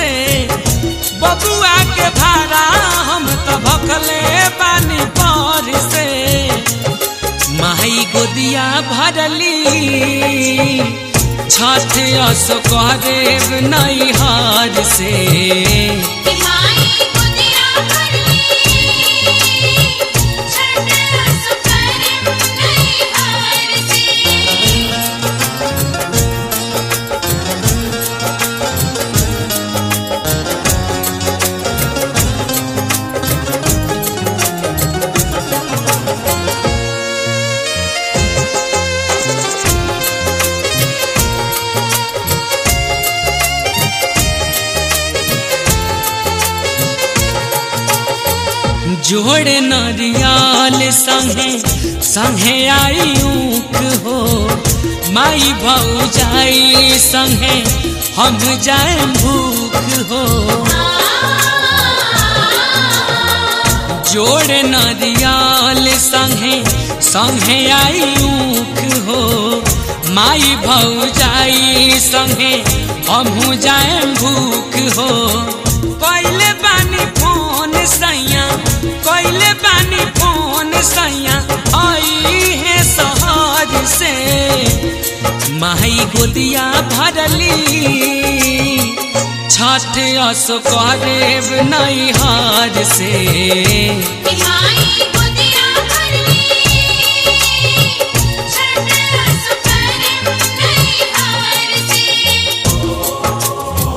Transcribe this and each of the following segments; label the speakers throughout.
Speaker 1: से बबुआ के भाड़ा हम तो भखले बानी पर से माई गोदिया भरली छठ अस करेब नैहर से
Speaker 2: कि माई गुदिया भरली छठ रस करम नहीं हार से
Speaker 1: जोड़े नरियाल संगे संगे आई ऊख हो माई भौजाई संगे हम जाए भूख हो जोड़े नरियाल संगे संगे आई ऊख हो माई भौजाई संगे हम जाए भूख हो पहले बानी फोन सैया पहले बानी फोन सैया आई है शहर से माई गोदिया भरली छठ अस करेब नैहर से
Speaker 2: कि माई गुदिया भरली छठ रस करम नहीं हार से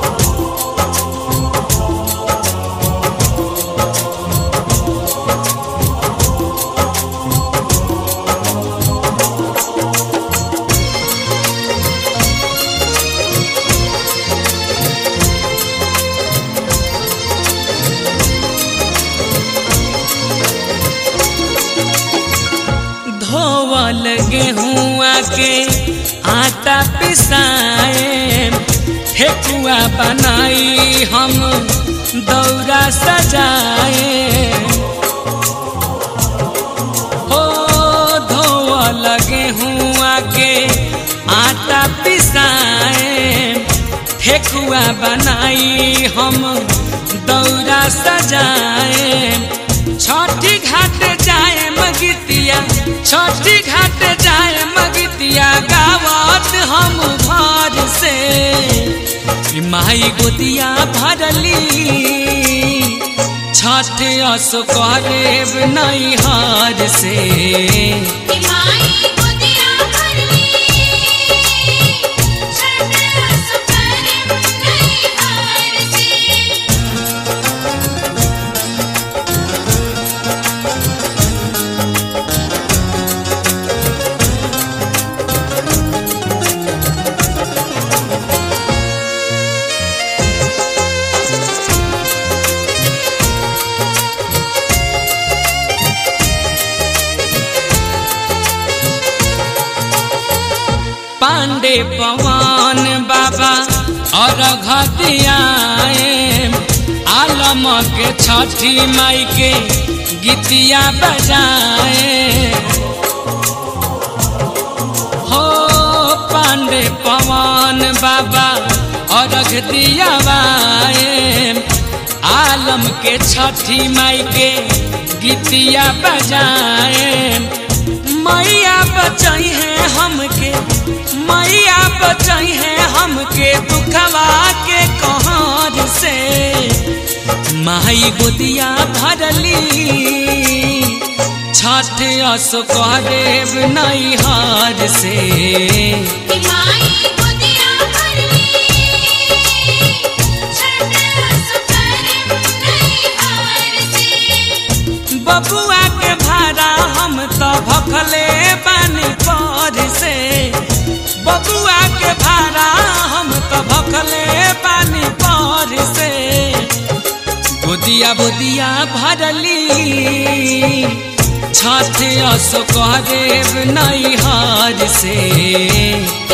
Speaker 1: धोवल गेहुआ के आटा पिसाए ठेकुआ बनाई हम दौरा सजाए हो धोवल गेहुआ के आटा पिसाए ठेकुआ बनाई हम दौरा सजाए छठी घाट जाए मगितिया छठी घाट जाए मगितिया गावत हम घर से ई माई गोदिया भरली छठ अस करेब नैहर से
Speaker 2: कि माई गुदिया भरली छठ रस करम नहीं हार से
Speaker 1: पांडे पवन बाबा और घटियाए आलम के छठी माई के गीतिया बजाए हो पांडे पवन बाबा और दियावाए आलम के छठी माई के गीतिया बजाए मैया बचाई है हमके मैया बचाई है हमके दुखवा के कहर से माई गोदिया भरली छठ अस करेब नैहर से
Speaker 2: कि माई गुदिया भरली छठ रस करम नहीं हार से
Speaker 1: बबुआ के भाड़ा हम तो भखले बानी पर से बबुआ के भाड़ा हम तो भखले बानी पर से बुदिया बुदिया भरली छठ अस करेब नैहर से